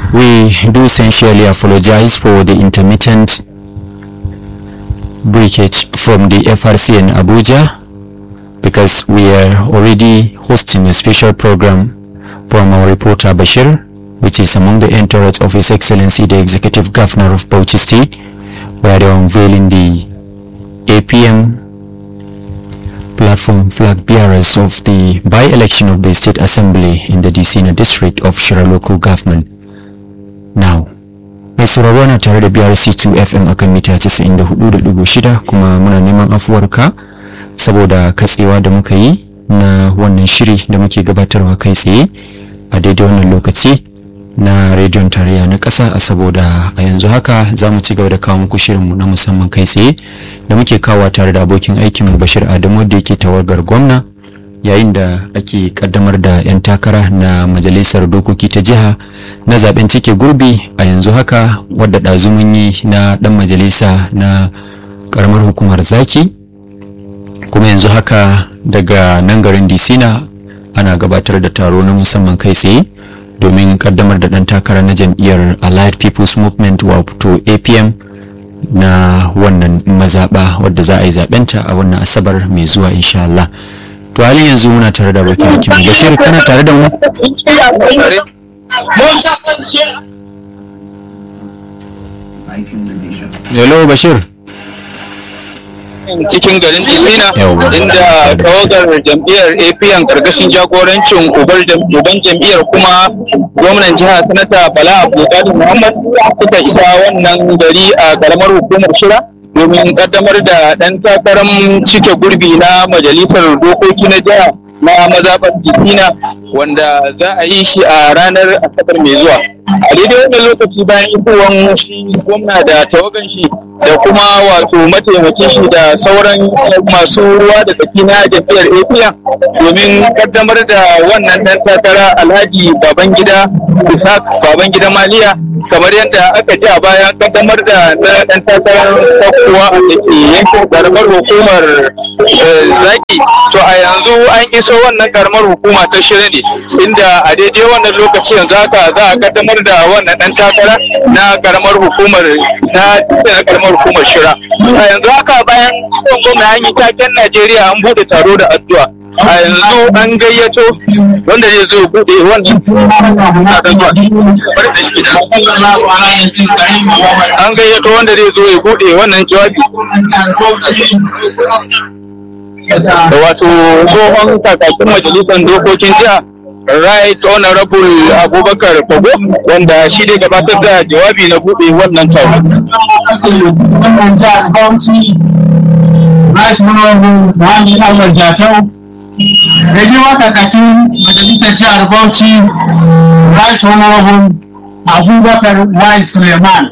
We do sincerely apologize for the intermittent breakage from the FRC in Abuja because we are already hosting a special program from our reporter Bashir, which is among the entourage of His Excellency the Executive Governor of Bauchi State, where they are unveiling the APM platform flag bearers of the by-election of the State Assembly in the Disina district of Shira local government. Now, mai sauraro na tare da BRC2 FM akan mita 94.6 kuma muna neman afuwarka saboda katsewa da muka yi na wannan shiri da muke gabatarwa kai tsaye a daidai wannan lokaci na rediyon tarayya na ƙasa a saboda a yanzu haka za mu ci gaba da kawo muku shirinmu na musamman kai tsaye da muke kawo tare da abokin aikinmu bashir adamu da yake tawagar gwamna yayin da ake kaddamar da 'yan takara na majalisar dokoki ta jiha na zaben cike gurbi a yanzu haka wadda ɗazumin yi na ɗan majalisa na ƙaramar hukumar zaki kuma yanzu haka daga nan garin disina ana gabatar da taro na musamman kai tsaye domin kaddamar da ɗan takara na jam'iyyar allied people's movement wato apm na wannan mazaɓa wadda za a yi zaɓenta a wannan asabar mai zuwa insha Allah. to halin yanzu muna tare da bakin hakim bashir kana tare da mu hello bashir cikin garin disina Yawwa. inda tawagar jam'iyyar apn karkashin jagorancin uban jam'iyyar kuma gwamnan jiha sanata bala abdulkadir muhammad suka isa wannan gari a karamar hukumar shira domin kaddamar da ɗan takarar cike gurbi na majalisar dokoki na jiha na mazaɓar disina wanda za a yi shi a ranar asabar mai zuwa a daidai wannan lokaci bayan isowar shi gwamna da tawagan shi da kuma wato mataimakin shi da sauran masu ruwa da tsaki na jam'iyyar apm domin kaddamar da wannan dan takara alhaji babangida ishaq babangida maliya kamar yadda aka ji a bayan kaddamar da dan takarar kowa a da ke yankin karamar hukumar eh, zaki to a yanzu an iso wannan karamar hukuma ta shirya ne inda a daidai wannan lokaci yanzu haka za a kaddamar da wannan dan takara na karamar hukumar na na karamar hukumar shira a yanzu haka bayan gwamna an yi taken najeriya an bude taro da addu'a a yanzu an gayyato wanda zai zo bude wannan na da zuwa bari da shi da an gayyato wanda zai zo ya bude wannan jawabi wato tsohon kakakin majalisar dokokin jiha right honorable abubakar fago wanda shi ne gabatar da jawabi na buɗe wannan taro da ji kakakin majalisar jihar Bauchi Right Honorable Abubakar Y. Suleiman.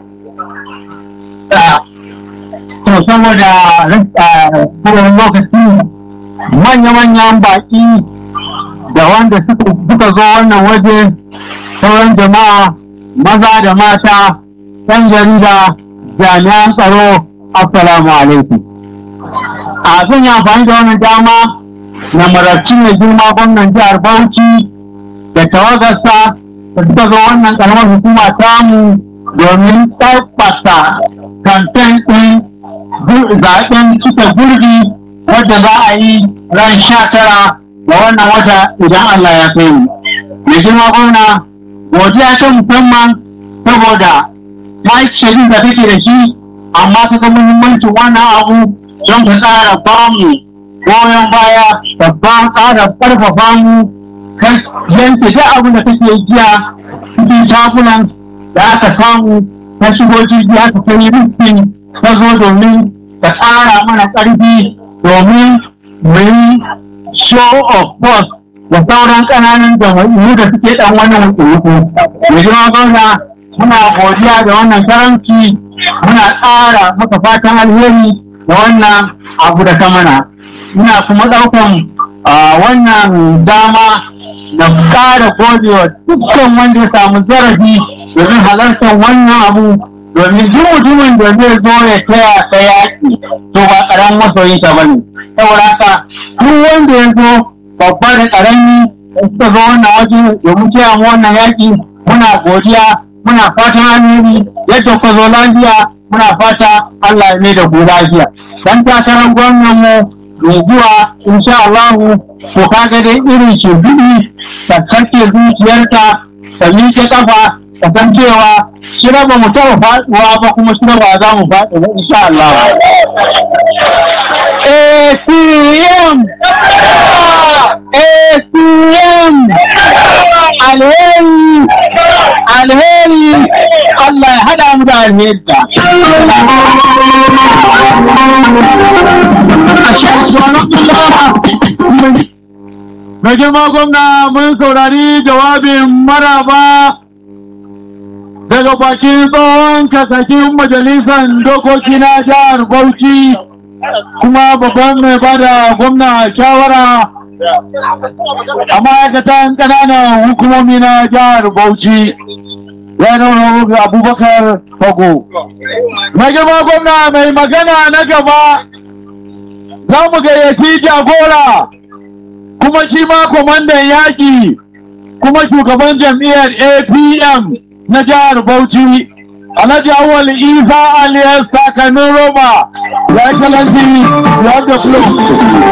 To saboda kowane lokaci manya-manyan baƙi da wanda suka zo wannan waje sauran jama'a maza da mata ɗan jarida jami'an tsaro assalamu alaikum. A zan yi amfani da wannan dama na marabci mai girma gwamnan jihar Bauchi da tawagarsa da suka zo wannan karamar hukuma tamu domin tabbata kamfen ɗin zaɓen cika gurbi wadda za a yi ran sha tara ga wannan wata idan Allah ya kai mu. Mai girma gwamna godiya ta musamman saboda ta yi shirin da take da shi amma ta ga muhimmancin wannan abu don ta tsara bamu goyon baya babban ƙara ƙarfafa mu kan yanke duk abin da kake jiya cikin takunan da aka samu ta shigo jirgi aka kai rufin ta zo domin ta ƙara mana ƙarfi domin mu yi show of force da sauran ƙananan jama'u da suke ɗan wannan wuce-wuce. Mai jima gwamna muna godiya da wannan karanci muna ƙara maka fatan alheri da wannan abu da ka mana. Muna kuma ɗaukan wannan dama na ƙara godewa dukkan wanda ya samu zarafi domin halartar wannan abu domin duk mutumin da zai zo ya taya ta yaƙi to ba ƙaramin masoyin ta bane saboda haka duk wanda ya zo babba da ƙarami da suka zo wannan waje domin taya mu wannan yaƙi muna godiya muna fatan alheri yadda ku zo lafiya muna fata Allah ya mai da ku lafiya dan takarar gwamnan mu mai zuwa insha Allah to kaga dai irin shi biɗi ta sake zuciyarta ta miƙe kafa ta san cewa shi ba mu taɓa faɗuwa ba kuma shi ba za mu faɗi ba insha Allah ATM ATM alheri alheri Allah ya haɗa mu da alheri Mai girma gwamna mun saurari jawabin maraba daga bakin tsohon kasakin majalisar dokoki na jihar Bauchi kuma babban mai bada gwamna shawara a ma'aikatan ƙananan hukumomi na jihar Bauchi. Yanar Abubakar Fago. Mai girma gwamna mai magana na gaba za mu gayyaci jagora kuma shi ma kwamandan yaƙi kuma shugaban jam'iyyar APM na jihar Bauchi Alhaji Awal Isa Aliyas Sakanin Roma ya kalanci ya da